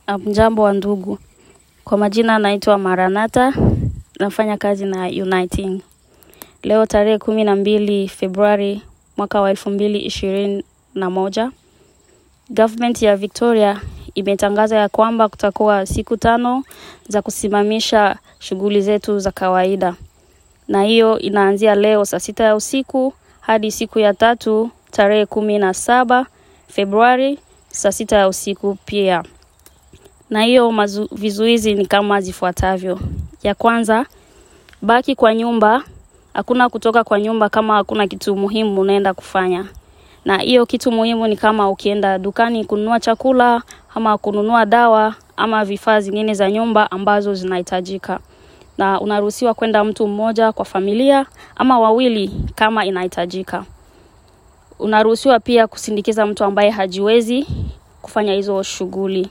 Mjambo wa ndugu, kwa majina naitwa Maranatha, nafanya kazi na Uniting. Leo tarehe kumi na mbili Februari mwaka wa elfu mbili ishirini na moja Government ya Victoria imetangaza ya kwamba kutakuwa siku tano za kusimamisha shughuli zetu za kawaida, na hiyo inaanzia leo saa sita ya usiku hadi siku ya tatu tarehe kumi na saba Februari saa sita ya usiku pia na hiyo mazu, vizuizi ni kama zifuatavyo. Ya kwanza, baki kwa nyumba, hakuna kutoka kwa nyumba kama hakuna kitu muhimu unaenda kufanya. Na hiyo kitu muhimu ni kama ukienda dukani kununua chakula ama kununua dawa ama vifaa zingine za nyumba ambazo zinahitajika. Na unaruhusiwa kwenda mtu mmoja kwa familia ama wawili kama inahitajika. Unaruhusiwa pia kusindikiza mtu ambaye hajiwezi kufanya hizo shughuli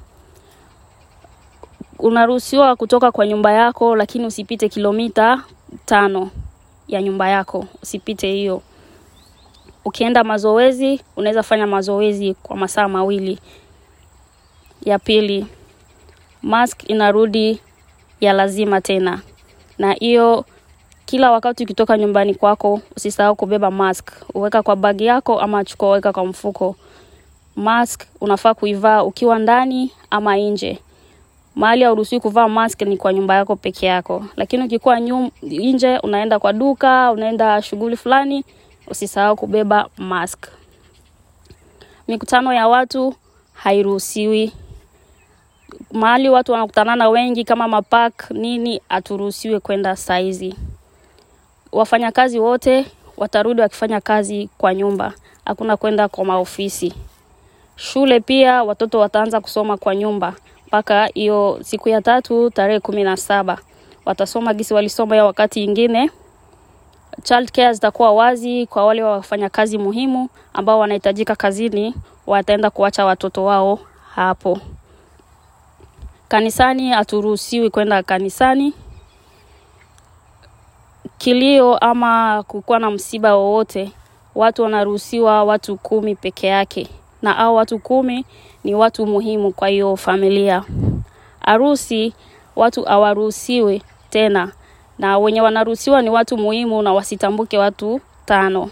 unaruhusiwa kutoka kwa nyumba yako lakini usipite kilomita tano ya nyumba yako, usipite hiyo. Ukienda mazoezi, unaweza fanya mazoezi kwa masaa mawili. Ya pili, mask inarudi ya lazima tena, na hiyo kila wakati ukitoka nyumbani kwako usisahau kubeba mask, uweka kwa bagi yako ama chukua weka kwa mfuko. Mask unafaa kuivaa ukiwa ndani ama nje mahali hauruhusiwi kuvaa mask ni kwa nyumba yako peke yako, lakini ukikuwa nje, unaenda kwa duka, unaenda shughuli fulani, usisahau kubeba mask. Mikutano ya watu hairuhusiwi. Mahali watu wanakutanana wengi kama mapark nini, haturuhusiwi kwenda saizi. Wafanyakazi wote watarudi wakifanya kazi kwa nyumba, hakuna kwenda kwa maofisi. Shule pia watoto wataanza kusoma kwa nyumba mpaka hiyo siku ya tatu tarehe kumi na saba watasoma gisi walisoma ya wakati ingine. Child care zitakuwa wazi kwa wale wafanya kazi muhimu ambao wanahitajika kazini, wataenda kuacha watoto wao hapo. Kanisani haturuhusiwi kwenda kanisani. Kilio ama kukuwa na msiba wowote, watu wanaruhusiwa watu kumi peke yake na hao watu kumi ni watu muhimu kwa hiyo familia. Harusi watu hawaruhusiwi tena, na wenye wanaruhusiwa ni watu muhimu na wasitambuke watu tano.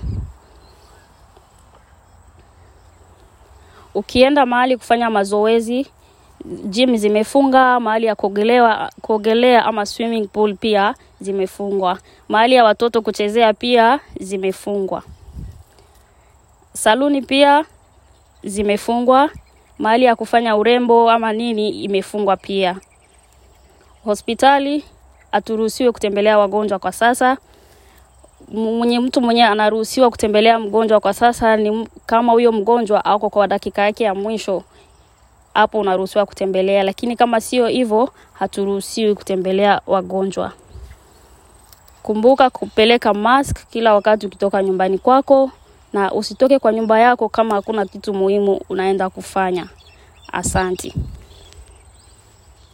Ukienda mahali kufanya mazoezi, gym zimefunga, mahali ya kuogelea, kuogelea ama swimming pool pia zimefungwa. Mahali ya watoto kuchezea pia zimefungwa. Saluni pia zimefungwa. Mahali ya kufanya urembo ama nini imefungwa pia. Hospitali haturuhusiwi kutembelea wagonjwa kwa sasa. Mwenye mtu mwenye anaruhusiwa kutembelea mgonjwa kwa sasa ni kama huyo mgonjwa ako kwa dakika yake ya mwisho, hapo unaruhusiwa kutembelea, lakini kama sio hivyo haturuhusiwi kutembelea wagonjwa. Kumbuka kupeleka mask kila wakati ukitoka nyumbani kwako na usitoke kwa nyumba yako kama hakuna kitu muhimu unaenda kufanya. Asanti.